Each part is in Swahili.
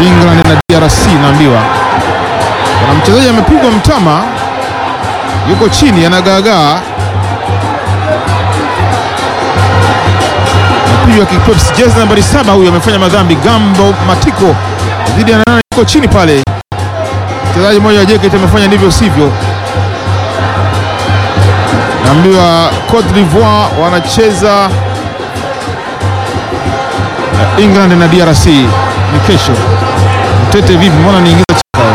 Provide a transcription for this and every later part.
England na DRC naambiwa. Kuna mchezaji amepigwa mtama, yuko chini anagaagaa, napigwa kipepsi. Jezi nambari saba huyu amefanya madhambi, Gambo Matiko dhidi ya nane, yuko chini pale. Mchezaji mmoja wa JKT amefanya ndivyo sivyo. Naambiwa Cote d'Ivoire wanacheza eh, England na DRC ni kesho. Mtete vipi? Mbona niingiza chaka?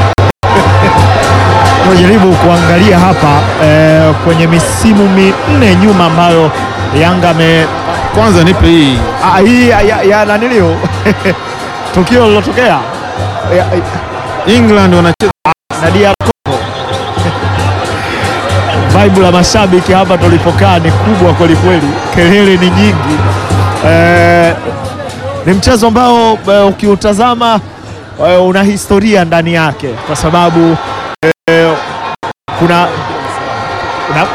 Tunajaribu kuangalia hapa eh, kwenye misimu minne nyuma ambayo Yanga ame Kwanza nipe hii ah, hii ya, ya, ya nanilio tukio lilotokea ya- ya- England wanacheza na DR Congo. Vibe la mashabiki hapa tulipokaa ni kubwa kwelikweli, kelele ni nyingi. Eh, ni mchezo ambao eh, ukiutazama eh, una historia ndani yake kwa sababu eh, kuna, kuna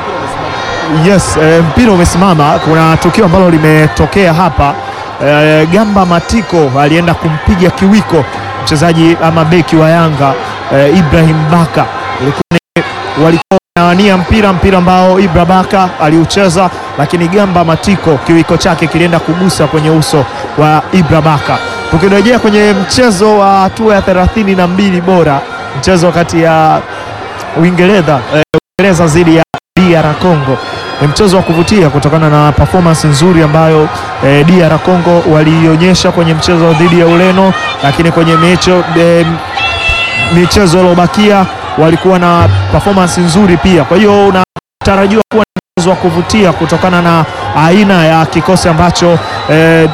Yes, eh, mpira umesimama. Kuna tukio ambalo limetokea hapa eh, Gamba Matiko alienda kumpiga kiwiko mchezaji ama beki wa Yanga eh, Ibrahim Baka. Ilikuwa ni walikuwa wanawania mpira mpira ambao Ibra Baka aliucheza, lakini Gamba Matiko kiwiko chake kilienda kugusa kwenye uso wa Ibra Baka. Tukirejea kwenye mchezo wa hatua ya thelathini na mbili bora, mchezo kati ya Uingereza eh, Uingereza dhidi ya DR Congo ni mchezo wa kuvutia kutokana na performance nzuri ambayo eh, DR Congo waliionyesha kwenye mchezo dhidi ya Ureno, lakini kwenye mecho, eh, michezo iliyobakia walikuwa na performance nzuri pia. Kwa hiyo unatarajiwa kuwa ni mchezo wa kuvutia kutokana na aina ya kikosi ambacho eh,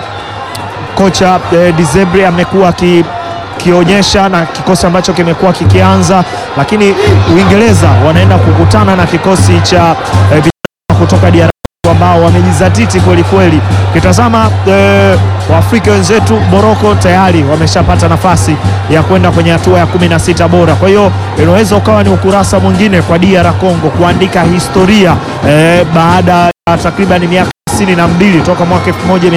kocha eh, Dezebre amekuwa aki kionyesha na kikosi ambacho kimekuwa kikianza, lakini Uingereza wanaenda kukutana na kikosi cha eh, vijana kutoka DR ambao wamejizatiti kweli kweli. Ukitazama eh, Waafrika wenzetu Morocco tayari wameshapata nafasi ya kwenda kwenye hatua ya kumi na sita bora. Kwa hiyo inaweza ukawa ni ukurasa mwingine kwa DR Congo kuandika historia eh, baada ya takriban miaka hamsini na mbili toka mwaka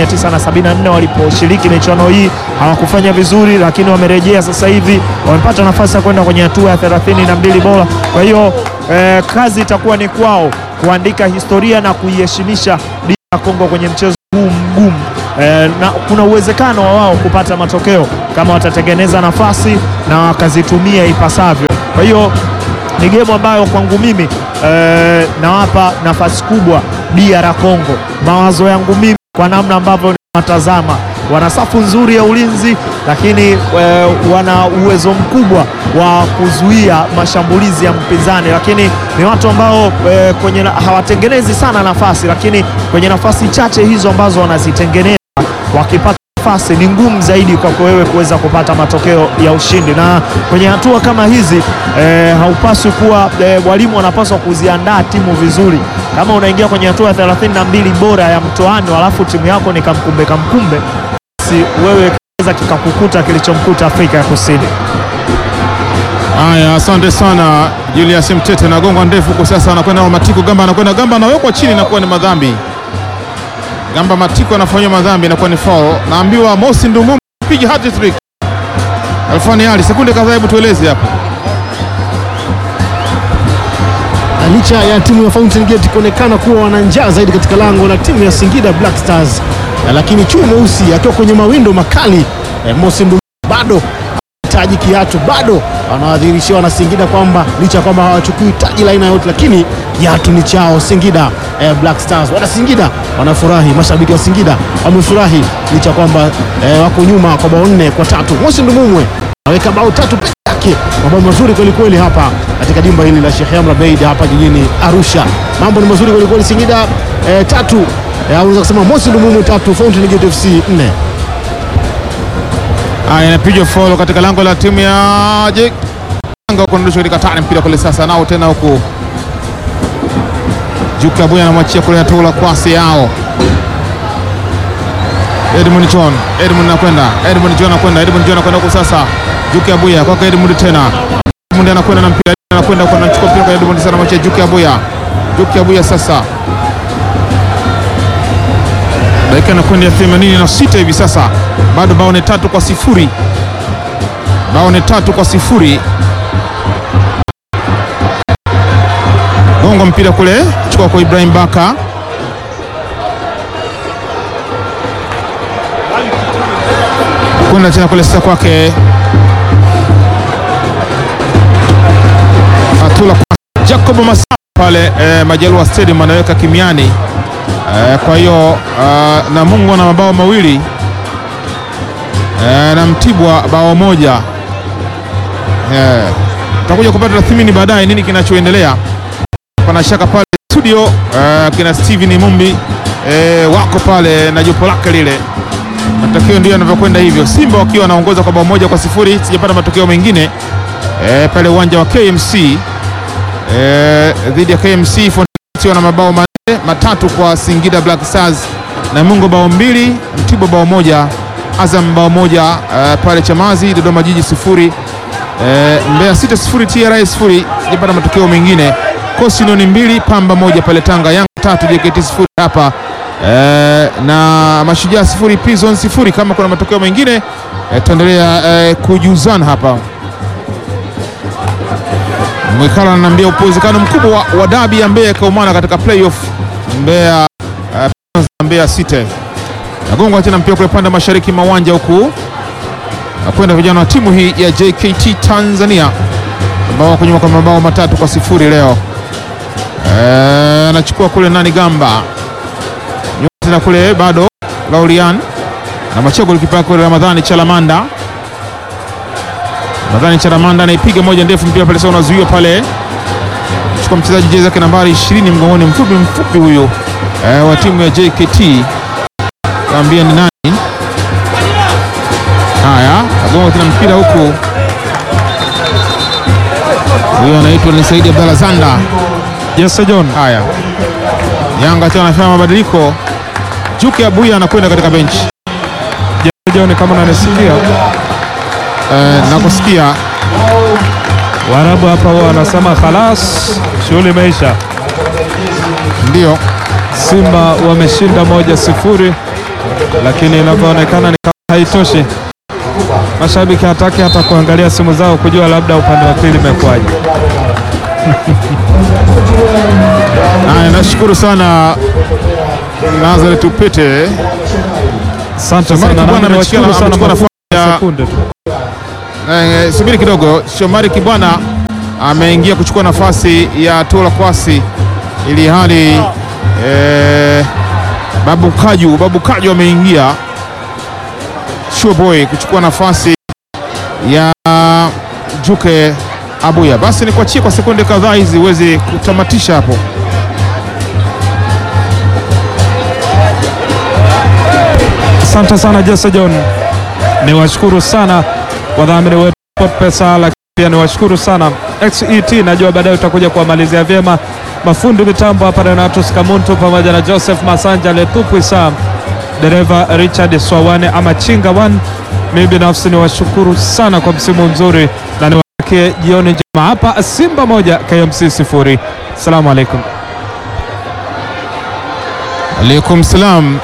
1974 waliposhiriki michuano hii hawakufanya vizuri, lakini wamerejea sasa hivi, wamepata nafasi ya kwenda kwenye hatua ya 32 bora. Kwa hiyo eh, kazi itakuwa ni kwao kuandika historia na kuiheshimisha DR Congo kwenye mchezo huu mgumu. Eh, na kuna uwezekano wa wao kupata matokeo kama watatengeneza nafasi na wakazitumia ipasavyo. Kwa hiyo ni gemu ambayo kwangu mimi eh, nawapa nafasi kubwa DR Congo. Mawazo yangu mimi kwa namna ambavyo nawatazama, wana safu nzuri ya ulinzi, lakini eh, wana uwezo mkubwa wa kuzuia mashambulizi ya mpinzani, lakini ni watu ambao eh, kwenye na- hawatengenezi sana nafasi, lakini kwenye nafasi chache hizo ambazo wanazitengeneza wakipata nafasi ni ngumu zaidi kwako wewe kuweza kupata matokeo ya ushindi, na kwenye hatua kama hizi eh, haupaswi kuwa eh, walimu wanapaswa kuziandaa timu vizuri. Kama unaingia kwenye hatua ya 32 bora ya mtoano, alafu timu yako ni kamkumbe kamkumbe, si wewe kinaweza kikakukuta kilichomkuta Afrika ya Kusini. Haya, asante sana Julius Mtete. Nagonga ndefu huko sasa, anakwenda na Matiko. Gamba anakwenda, Gamba anawekwa chini, inakuwa ni madhambi. Gamba Matiko anafanywa madhambi, inakuwa ni foul. Naambiwa Mosi Ndumumu piga hat trick. Alfani Ali, sekunde kadhaa, hebu tueleze hapo. Na licha ya timu ya Fountain Gate kuonekana kuwa wana njaa zaidi katika lango la timu ya Singida Black Stars, na lakini chui mweusi akiwa kwenye mawindo makali eh, Mosi Ndumu bado taji kiatu bado wanawadhihirishia wana Singida kwamba licha ya kwamba hawachukui taji la aina yote, lakini kiatu ni chao. Singida eh, Black Stars, wana Singida wanafurahi, mashabiki wa Singida wamefurahi licha ya kwamba eh, wako nyuma kwa bao nne kwa tatu. Mosi Ndumumwe aweka bao tatu peke yake, mabao mazuri kwelikweli hapa katika dimba hili la Sheikh Amri Abeid hapa jijini Arusha. Mambo ni mazuri kwelikweli. Singida eh, tatu eh, unaweza kusema Mosi Ndumumwe tatu, Fountain Gate FC nne. Haya, inapigwa foul katika lango la timu ya Je- Yanga huko, ndio katika tani mpira kule sasa, nao tena huku Juka Buya anamwachia kule, natola kwasi yao Edmund John, Edmund anakwenda, Edmund John anakwenda, Edmund John anakwenda huko sasa, Juka Buya kwake Edmund tena, Edmund anakwenda na mpira, anakwenda huko, anachukua mpira kwa Edmund sana, anamwachia Juka Buya, Juka Buya sasa dakika inakwenda ya 86 hivi sasa, bado bao ni tatu kwa sifuri bao ni tatu kwa sifuri. Gongo mpira kule, chukua kwa Ibrahim Baka kwenda tena kule sasa kwake Atula kwa Jacob Masa pale eh, Majalua Stadium anaweka kimiani eh, kwa hiyo uh, Namungo na mabao mawili eh, na Mtibwa bao moja eh, tutakuja kupata tathmini baadaye nini kinachoendelea. Pana shaka pale studio uh, kina Steven Mumbi eh, wako pale na jopo lake lile matokeo ndio yanavyokwenda hivyo, Simba wakiwa wanaongoza kwa bao moja kwa sifuri. Sijapata matokeo mengine e, pale uwanja wa KMC e, dhidi ya KMC Fountain na mabao manne matatu kwa Singida Black Stars, Namungo bao mbili, Mtibwa bao moja, Azam bao moja e, pale Chamazi, Dodoma Jiji sifuri e, Mbeya sita sifuri, TRA sifuri. Sijapata matokeo mengine, Coastal mbili, Pamba moja pale Tanga, Yanga tatu, JKT sifuri hapa Eh, na Mashujaa sifuri Prison sifuri. Kama kuna matokeo mengine eh, tuendelea eh, kujuzana hapa. Mwikala ananiambia uwezekano mkubwa wa, wa dabi ya Mbeya ikaumana katika playoff Mbeya eh, Mbeya City nagongwa tena mpira kule pande mashariki mwa uwanja huku nakwenda vijana wa timu hii ya JKT Tanzania ambao wako nyuma kwa mabao matatu kwa sifuri leo. Anachukua eh, kule nani Gamba tena kule bado Laurian na Machego likipa kule Ramadhani Chalamanda. Ramadhani Chalamanda anaipiga moja ndefu, mpira pale sasa unazuiwa pale, chukua mchezaji jezi yake nambari 20 mgongoni, mfupi mfupi huyo e, wa timu ya JKT kaambia ni nani. Haya, agonga tena mpira huku, huyo anaitwa ni Saidi Abdalla Zanda. Yes, John. Haya, Yanga tena anafanya mabadiliko Juke Abuya anakwenda katika benchi. John, kama unanisikia Eh, nakusikia. Waarabu hapa huwa wanasema khalas, shughuli imeisha. Ndio Simba wameshinda moja sifuri, lakini inavyoonekana ni kama haitoshi. Mashabiki hataki hata kuangalia simu zao kujua labda upande wa pili imekuwaje. haya, nashukuru sana Nazareth Upete. Asante Shomari sana, Kibwana nami amechukua niwashukuru sana amechukua nafasi kwa ya sekunde tu. eh, subiri kidogo. Shomari Kibwana ameingia kuchukua nafasi ya Tola Kwasi, ili hali eh, Babu Kaju Babu Kaju ameingia Sure Boy kuchukua nafasi ya Juke Abuya. Basi nikuachie kwa sekunde kadhaa hizi uweze kutamatisha hapo. Asante sana Jesse John, niwashukuru sana wadhamini wetu SportPesa, lakini pia niwashukuru sana XET. Najua baadaye utakuja kuwamalizia vyema mafundi mitambo hapa, Renatus Kamuntu pamoja na Joseph Masanja Letupu Sam, dereva Richard Swawane ama Chinga One. Mimi binafsi niwashukuru sana kwa msimu mzuri na niwatakie jioni njema. Hapa Simba moja KMC sifuri. Asalamu alaikum. Alaikum salam.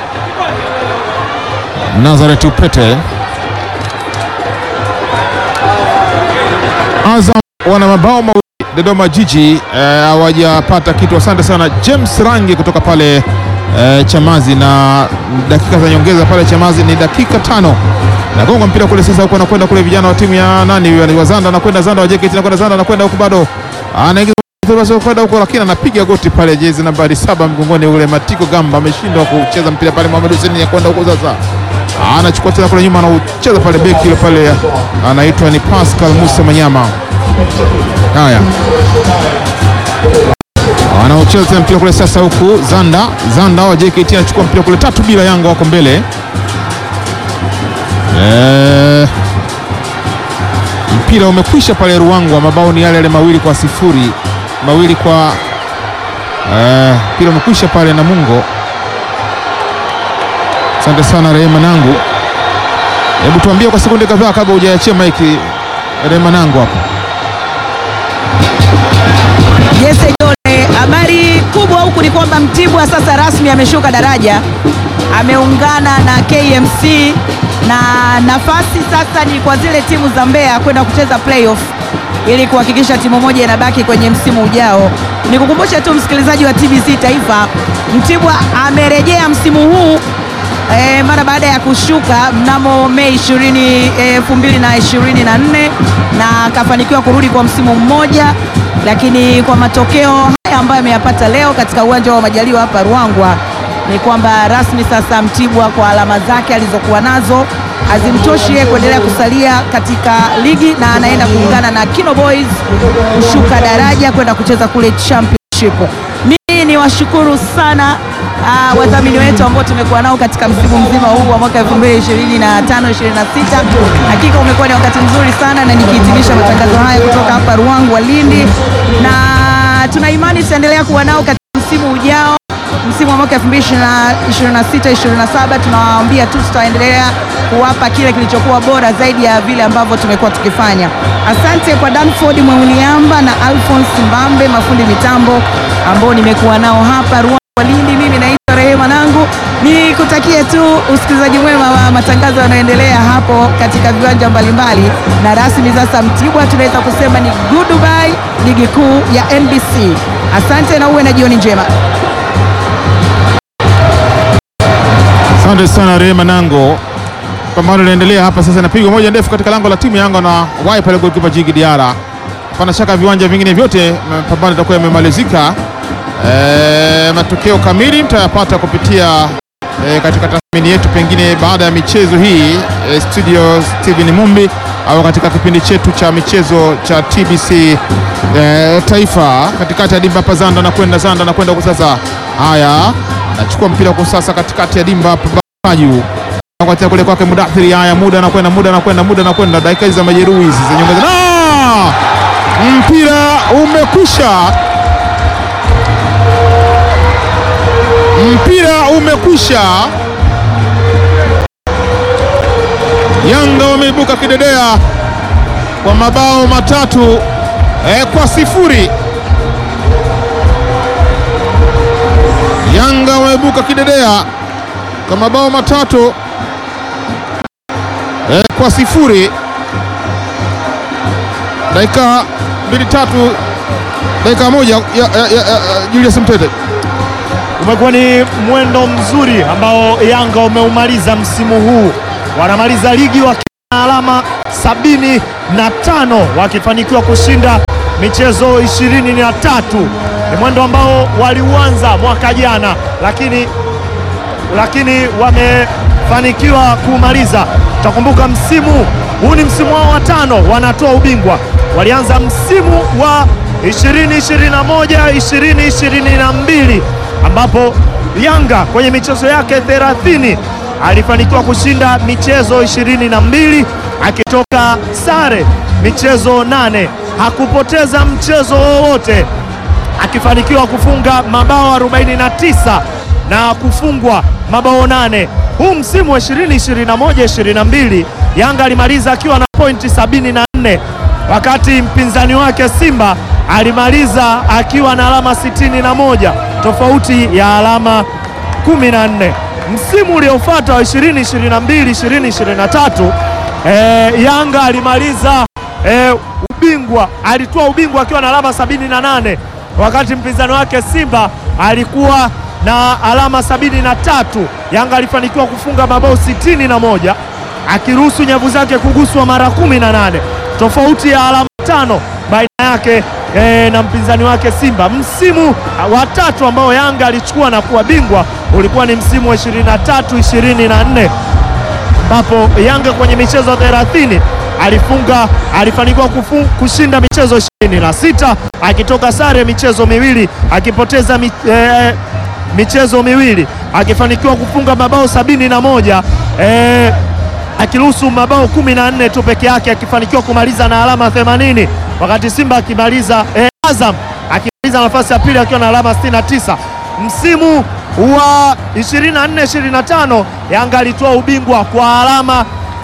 Nazareth Upete. Azam wana mabao mawili, Dodoma Jiji hawajapata kitu. Asante sana James Rangi kutoka pale eh, Chamazi, na dakika za nyongeza pale Chamazi ni dakika tano. Nagonga mpira kule sasa, huko anakwenda kule, vijana wa timu ya nani huyo, ni Wazanda, anakwenda Zanda wa JKT, anakwenda Zanda, anakwenda huko bado anaingiza kwenda huko lakini anapiga goti pale, jezi nambari saba mgongoni ule Matiko Gamba ameshindwa kucheza mpira pale. Mohamed Hussein ya kwenda huko sasa, anachukua tena kule nyuma, anaucheza pale beki ile pale, anaitwa ni Pascal Musa Manyama. Haya, anaocheza tena mpira kule sasa, huku Zanda Zanda wa JKT anachukua mpira kule, tatu bila, Yanga wako mbele eh, mpira umekwisha pale Ruangwa, mabao ni yale yale mawili kwa sifuri, mawili kwa eh, mpira umekwisha pale Namungo. Asante sana Rehema Nangu, hebu tuambie kwa sekunde kadhaa kabla hujaachia maiki Rehema Nangu hapo. Jesse Jone, habari kubwa huku ni kwamba Mtibwa sasa rasmi ameshuka daraja, ameungana na KMC na nafasi sasa ni kwa zile timu za Mbeya kwenda kucheza playoff ili kuhakikisha timu moja inabaki kwenye msimu ujao. Nikukumbushe tu msikilizaji wa TBC Taifa, Mtibwa amerejea msimu huu e, mara baada ya kushuka mnamo Mei 20 2024 na akafanikiwa kurudi kwa msimu mmoja, lakini kwa matokeo haya ambayo ameyapata leo katika uwanja wa Majaliwa hapa Ruangwa ni kwamba rasmi sasa Mtibwa kwa alama zake alizokuwa nazo hazimtoshi yeye kuendelea kusalia katika ligi na anaenda kuungana na Kino Boys kushuka daraja kwenda kucheza kule championship. Mimi ni washukuru sana uh, wadhamini wetu ambao tumekuwa nao katika msimu mzima huu wa mwaka 2025 26. Hakika umekuwa ni wakati mzuri sana, na nikihitimisha matangazo haya kutoka hapa Ruangwa Lindi, na tuna imani tutaendelea kuwa nao katika msimu ujao msimu wa mwaka 2026 27, tunawaambia tu tutaendelea kuwapa kile kilichokuwa bora zaidi ya vile ambavyo tumekuwa tukifanya. Asante kwa Danford Mweuliamba na Alphonse Mbambe, mafundi mitambo ambao nimekuwa nao hapa Ruangwa Lindi. Mimi naitwa Rehema Nangu, nikutakie tu usikilizaji mwema wa matangazo yanayoendelea hapo katika viwanja mbalimbali, na rasmi sasa Mtibwa tunaweza kusema ni goodbye ligi kuu ya NBC. Asante na uwe na jioni njema. Asante sana Rehema Nango. Pambano linaendelea hapa sasa, inapigwa moja ndefu katika lango la timu ya Yanga na wai pale golikipa Jigi Diara. Hapana shaka viwanja vingine vyote pambano itakuwa yamemalizika. E, matokeo kamili mtayapata kupitia e, katika tathmini yetu pengine baada ya michezo hii e, studio Steven Mumbi au katika kipindi chetu cha michezo cha TBC e, Taifa katikati ya dimba hapa Zanda na kwenda Zanda na kwenda huko sasa. Haya, nachukua mpira kwa sasa katikati ya dimba hapa Baju kwa kule kwake Mudathiri. Haya, muda anakwenda, muda anakwenda, muda anakwenda, dakika hizi za majeruhi hizi za nyongeza, na mpira umekwisha, mpira umekwisha. Yanga wameibuka kidedea kwa mabao matatu eh, kwa sifuri. Yanga wameibuka kidedea kwa mabao matatu eh, kwa sifuri. Dakika mbili tatu, dakika moja ya, ya, ya, ya, Julius Mtete. Umekuwa ni mwendo mzuri ambao Yanga umeumaliza msimu huu, wanamaliza ligi wakiwa na alama sabini na tano wakifanikiwa kushinda michezo ishirini na tatu. Ni mwendo ambao waliuanza mwaka jana, lakini lakini wamefanikiwa kumaliza. Utakumbuka msimu huu ni msimu wao wa tano, wanatoa ubingwa. Walianza msimu wa 2021 2022 ambapo Yanga kwenye michezo yake 30 alifanikiwa kushinda michezo 22 akitoka sare michezo nane, hakupoteza mchezo wowote, akifanikiwa kufunga mabao 49 na kufungwa mabao nane. Huu msimu wa 2021 22 Yanga alimaliza akiwa na pointi 74 wakati mpinzani wake Simba alimaliza akiwa na alama 61 tofauti ya alama 14. Msimu uliofuata wa 2022 2023 eh, Yanga alimaliza eh, ubingwa alitoa ubingwa akiwa na alama 78 wakati mpinzani wake Simba alikuwa na alama 73. Yanga alifanikiwa kufunga mabao 61 akiruhusu nyavu zake kuguswa mara 18, tofauti ya alama tano baina yake e, na mpinzani wake Simba. Msimu wa tatu ambao Yanga alichukua na kuwa bingwa ulikuwa ni msimu wa 23 24 ambapo Yanga kwenye michezo 30 alifunga alifanikiwa kufu, kushinda michezo 26 akitoka sare michezo miwili akipoteza mi, e, michezo miwili akifanikiwa kufunga mabao sabini na moja e, akiruhusu mabao kumi na nne tu peke yake akifanikiwa kumaliza na alama 80 wakati Simba akimaliza e, Azam akimaliza nafasi ya pili akiwa na alama 69. Msimu wa 24 25 Yanga alitoa ubingwa kwa alama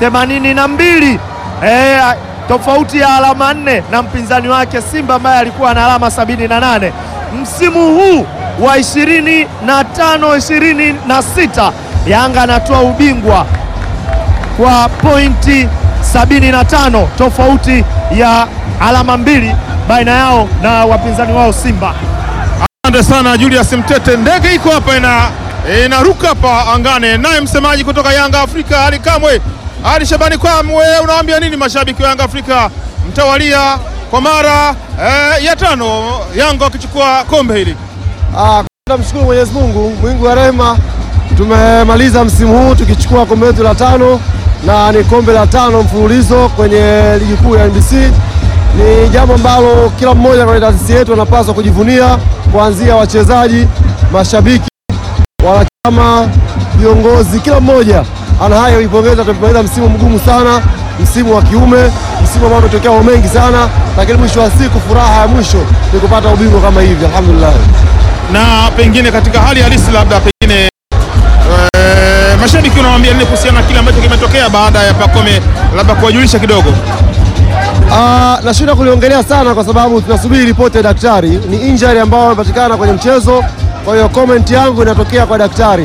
82 e, tofauti ya alama nne na mpinzani wake Simba ambaye alikuwa na alama 78. Msimu huu wa 25 26 Yanga anatoa ubingwa kwa pointi 75, tofauti ya alama mbili baina yao na wapinzani wao Simba. Asante sana Julius Mtete. Ndege iko hapa ina inaruka hapa angane, naye msemaji kutoka Yanga Afrika Ali Kamwe, Ali Shabani Kamwe, unawaambia nini mashabiki wa Yanga Afrika mtawalia kwa mara eh, ya tano Yanga wakichukua kombe hili? Ah, tunamshukuru Mwenyezi Mungu mwingi wa rehema, tumemaliza msimu huu tukichukua kombe letu la tano na ni kombe la tano mfululizo kwenye ligi kuu ya NBC. Ni jambo ambalo kila mmoja kwenye taasisi yetu anapaswa kujivunia, kuanzia wachezaji, mashabiki, wanachama, viongozi, kila mmoja ana haya kuipongeza. Tumemaliza msimu mgumu sana, msimu wa kiume, msimu ambao umetokea mambo mengi sana, lakini mwisho wa siku furaha ya mwisho ni kupata ubingwa kama hivi, alhamdulillah. na pengine katika hali halisi labda pengine eh, mashabiki unawaambia nini kuhusiana na kile ambacho kimetokea baada ya Pacome, labda kuwajulisha kidogo? Ah, nashinda kuliongelea sana kwa sababu tunasubiri ripoti ya daktari. Ni injury ambayo imepatikana kwenye mchezo, kwa hiyo comment yangu inatokea kwa daktari.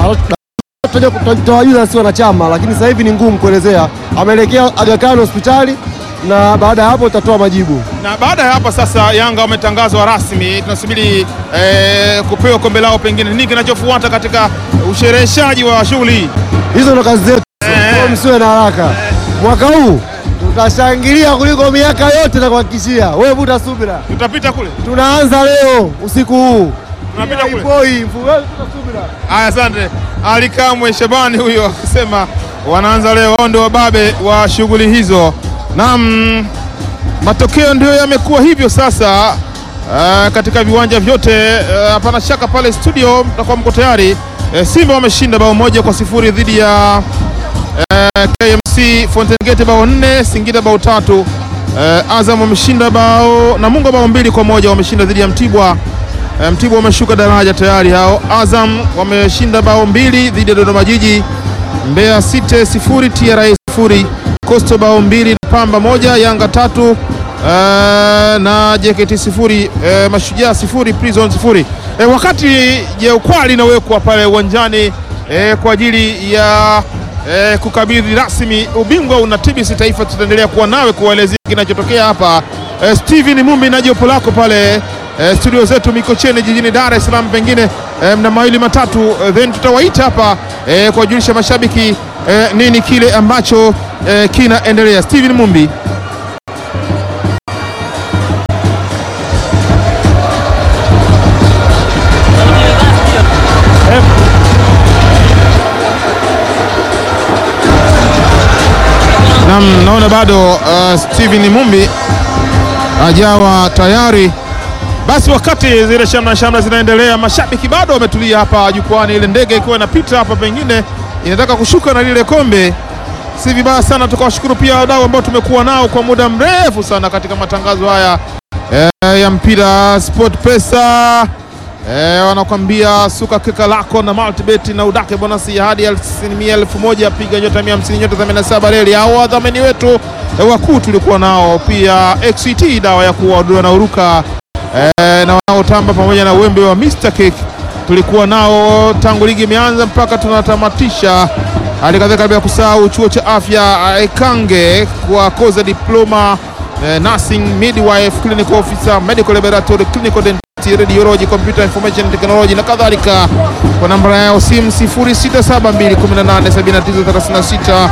Ah, Tutawajuza si wanachama, lakini sasa hivi ni ngumu kuelezea. Ameelekea Aga Khan hospitali na baada ya hapo tutatoa majibu. Na baada ya hapa sasa, Yanga wametangazwa rasmi, tunasubiri eh, kupewa kombe lao. Pengine nini kinachofuata katika ushereheshaji wa shughuli hii? Hizo ndo kazi zetu, Eh. kwa hiyo msiwe na haraka. Mwaka huu tutashangilia kuliko miaka yote, na kuhakikishia wewe, vuta subira. Tutapita kule, Tunaanza leo usiku huu, tunapita kule. Ipoi, mfu- wewe vuta subira. Aya, asante Ali Kamwe Shabani huyo akisema wanaanza leo, wao ndio wababe wa shughuli hizo. Naam, matokeo ndio yamekuwa hivyo sasa. Uh, katika viwanja vyote eh, hapana shaka pale studio mtakuwa mko tayari. Eh, Simba wameshinda bao moja kwa sifuri dhidi ya eh, KMC Fountain Gate bao nne, Singida bao tatu. Eh, Azam wameshinda bao Namungo bao mbili kwa moja wameshinda dhidi ya Mtibwa. Eh, Mtibwa wameshuka daraja tayari hao. Azam wameshinda bao mbili dhidi ya Dodoma Jiji. Mbeya City sifuri, TRA sifuri, Coastal bao mbili na Pamba moja, Yanga tatu eh, na JKT sifuri, eh, Mashujaa sifuri, Prison sifuri. Eh, wakati jeukwaa linawekwa pale uwanjani eh, kwa ajili ya eh, kukabidhi rasmi ubingwa una TBC Taifa, tutaendelea kuwa nawe kuwaelezea kinachotokea hapa. Eh, Steven Mumbi na jopo lako pale eh, studio zetu Mikocheni jijini Dar es Salaam, pengine eh, mna mawili matatu eh, then tutawaita hapa eh, kuwajulisha mashabiki eh, nini kile ambacho eh, kinaendelea. Steven Mumbi. Naam, naona bado uh, Steven Mumbi hajawa tayari. Basi wakati zile shamra shamra zinaendelea, mashabiki bado wametulia hapa jukwani, ile ndege ikiwa inapita hapa, pengine inataka kushuka na lile kombe. Si vibaya sana tukawashukuru pia wadau ambao tumekuwa nao kwa muda mrefu sana katika matangazo haya eh, ya mpira Sport Pesa eh, wanakwambia suka keka lako na multibet na udake bonasi ya hadi asilimia elfu moja piga nyota 150 nyota 87 reli au wadhamini wetu eh, wakuu tulikuwa nao pia XCT dawa ya kuwaondoa na uruka eh, na wanaotamba pamoja na wembe wa Mr Cake tulikuwa nao tangu ligi imeanza mpaka tunatamatisha. Hali kadhalika bila kusahau chuo cha afya Ekange kwa koza diploma eh, nursing midwife clinical officer medical laboratory clinical dentistry radiology computer information technology na kadhalika kwa namba yao simu 0672187936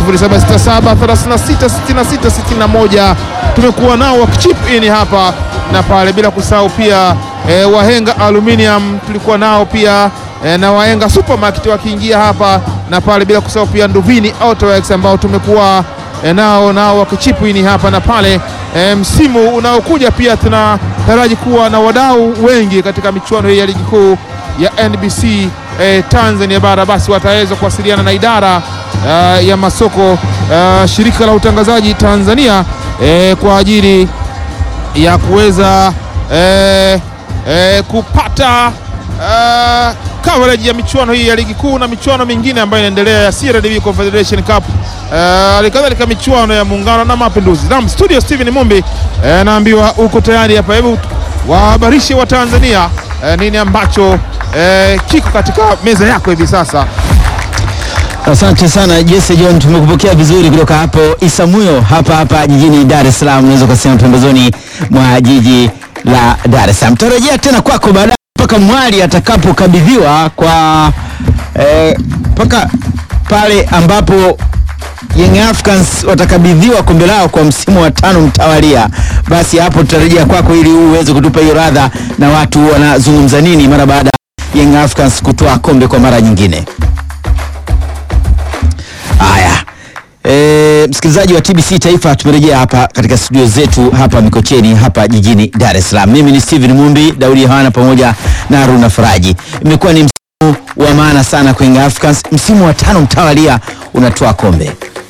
0767366661 tumekuwa nao wakichip in hapa na pale, bila kusahau pia e, Wahenga Aluminium tulikuwa nao pia e, na Wahenga Supermarket wakiingia hapa na pale, bila kusahau pia Nduvini Autoworks ambao tumekuwa e, nao nao wakichipu ini hapa na pale. E, msimu unaokuja pia tunataraji kuwa na wadau wengi katika michuano hii ya ligi kuu ya NBC e, Tanzania bara, basi wataweza kuwasiliana na idara uh, ya masoko uh, shirika la utangazaji Tanzania e, kwa ajili ya kuweza eh, eh, kupata eh, coverage ya michuano hii ya ligi kuu na michuano mingine ambayo inaendelea ya CRDB Confederation Cup halikadhalika michuano ya muungano na mapinduzi. Naam, studio Steven Mumbi eh, naambiwa uko tayari hapa, hebu wahabarishe wa Tanzania eh, nini ambacho eh, kiko katika meza yako hivi sasa. Asante sana Jesse John, tumekupokea vizuri kutoka hapo Isamuyo hapa hapa jijini Dar es Salaam, unaweza kusema pembezoni mwa jiji la Dar es Salaam. Tutarejea tena kwako baadaye mpaka mwali atakapokabidhiwa kwa eh, mpaka pale ambapo Young Africans watakabidhiwa kombe lao kwa msimu wa tano mtawalia, basi hapo tutarejea kwako ili uweze kutupa hiyo radha na watu wanazungumza nini mara baada ya Young Africans kutoa kombe kwa mara nyingine. Haya. E, msikilizaji wa TBC Taifa, tumerejea hapa katika studio zetu hapa Mikocheni hapa jijini Dar es Salaam. Mimi ni Steven Mumbi, Daudi Yohana pamoja na Haruna Faraji. Imekuwa ni msimu wa maana sana kwa Young Africans, msimu wa tano mtawalia unatoa kombe.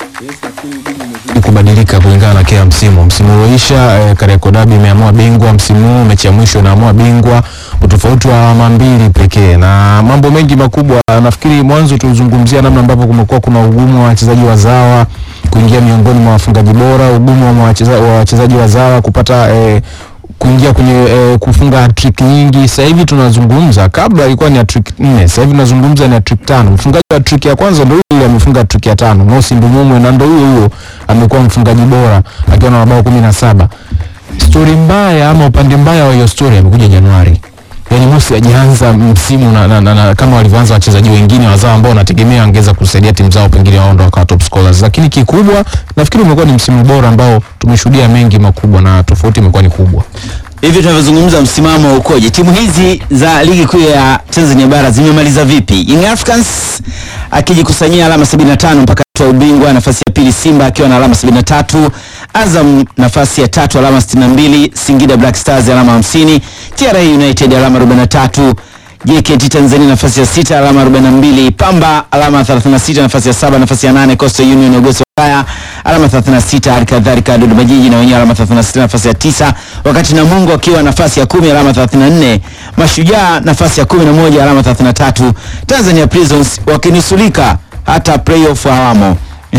kubadilika kulingana na kila msimu. Msimu ulioisha eh, Kariakoo Derby imeamua bingwa, msimu huu mechi ya mwisho inaamua bingwa, utofauti wa alama mbili pekee na mambo mengi makubwa. Nafikiri mwanzo tulizungumzia namna ambavyo kumekuwa kuna ugumu wa wachezaji wazawa kuingia miongoni mwa wafungaji bora, ugumu wa wacheza- wa wachezaji wazawa kupata eh, kuingia kwenye eh, kufunga hat-trick nyingi. Sasa hivi tunazungumza, kabla ilikuwa ni hat-trick nne, sasa hivi tunazungumza ni hat-trick tano. Mfungaji wa hat-trick ya kwanza ndio yule amefunga hat-trick ya tano, Mosi Ndumumwe, na ndio huyo huyo amekuwa mfungaji bora akiwa na mabao kumi na saba. Stori mbaya ama upande mbaya wa hiyo stori amekuja Januari. Yaani Mosi hajaanza msimu na, na, na, na, kama walivyoanza wachezaji wengine wazao ambao wanategemea wangeweza kusaidia timu zao pengine wao ndo wakawa top scorers, lakini kikubwa nafikiri umekuwa ni msimu bora ambao tumeshuhudia mengi makubwa na tofauti imekuwa ni kubwa. Hivi tunavyozungumza, msimamo ukoje? Timu hizi za ligi kuu ya Tanzania bara zimemaliza vipi? Young Africans akijikusanyia alama 75 mpaka toa ubingwa. Nafasi ya pili Simba akiwa na alama 73, Azam nafasi ya tatu alama 62, Singida Black Stars alama 50, TRA United alama 43, JKT Tanzania nafasi ya sita alama 42, Pamba alama 36, nafasi ya saba, nafasi ya nane Coastal Union Ogoso Ulaya alama 36, hali kadhalika Dodoma Jiji na wenyewe alama 36 nafasi ya tisa, wakati Namungo akiwa nafasi ya kumi alama 34, Mashujaa nafasi ya 11 alama 33, Tanzania Prisons wakinusulika hata playoff hawamo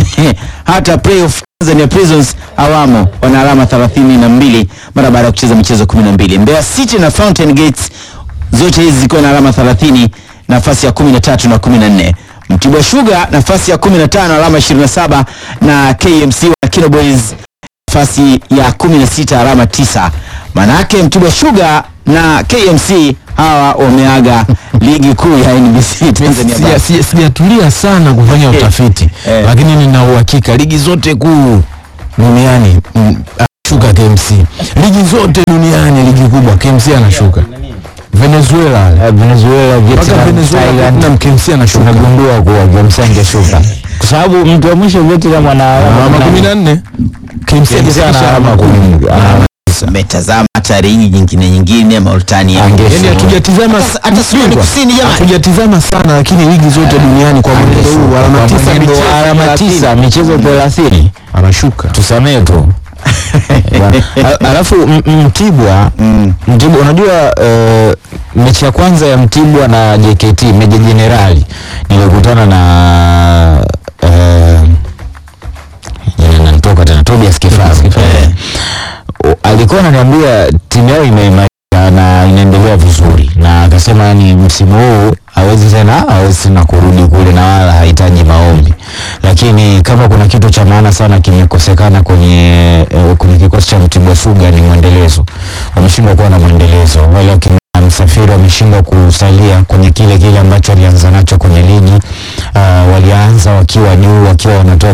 hata playoff Tanzania Prisons hawamo, wana alama 32 mara baada ya kucheza michezo 12. Mbeya City na Fountain Gates zote hizi zikiwa na alama 30 nafasi ya 13 na 14. Mtibwa Sugar nafasi ya 15 alama 27 na KMC wa Kino Boys nafasi ya 16 alama 9. Manake Mtibwa Sugar na KMC hawa wameaga ligi kuu ya NBC Tanzania bara. Sija- sija- Sijatulia sana kufanya utafiti Eh. lakini nina uhakika ligi zote kuu duniani mm, anashuka KMC. Ligi zote duniani ligi kubwa KMC anashuka. Venezuela Venezuela, mpaka Vietnam, Venezuela Thailand na KMC anashuka. tumegundua kuwa James angeshuka kwa sababu mtu wa mwisho Vietnam ana Alama kumi na nne KMC KMC ana hajafikisha alama alama kumi. kumi. Ana- Umetazama hata ligi nyingine nyingine Mauritania. Angeshuka. Yaani hatujatizama Hata- hata Sudani bingwa. Kusini jamani. hatujatizama sana lakini ligi zote duniani kwa mwenendo huu alama Kwa tisa mwenendo wa michezo alama 30. tisa michezo 30 anashuka. tusamee tu Al- alafu M- M- Mtibwa Mtibwa unajua eh, mechi ya kwanza ya Mtibwa na JKT Meja Jenerali nilikutana na eh, jina linanitoka tena Tobias Kifaru eh, o- alikuwa ananiambia timu yao imeimarika na inaendelea vizuri, na akasema yani msimu huu hawezi tena hawezi tena kurudi kule na wala hahitaji maombi, lakini kama kuna kitu cha maana sana kimekosekana kwenye eh, kwenye kikosi cha Mtibwa Sugar ni mwendelezo. Wameshindwa kuwa na mwendelezo, wale wakina Msafiri wameshindwa kusalia kwenye kile kile ambacho walianza nacho kwenye ligi. Uh, walianza wakiwa juu wakiwa wanatoa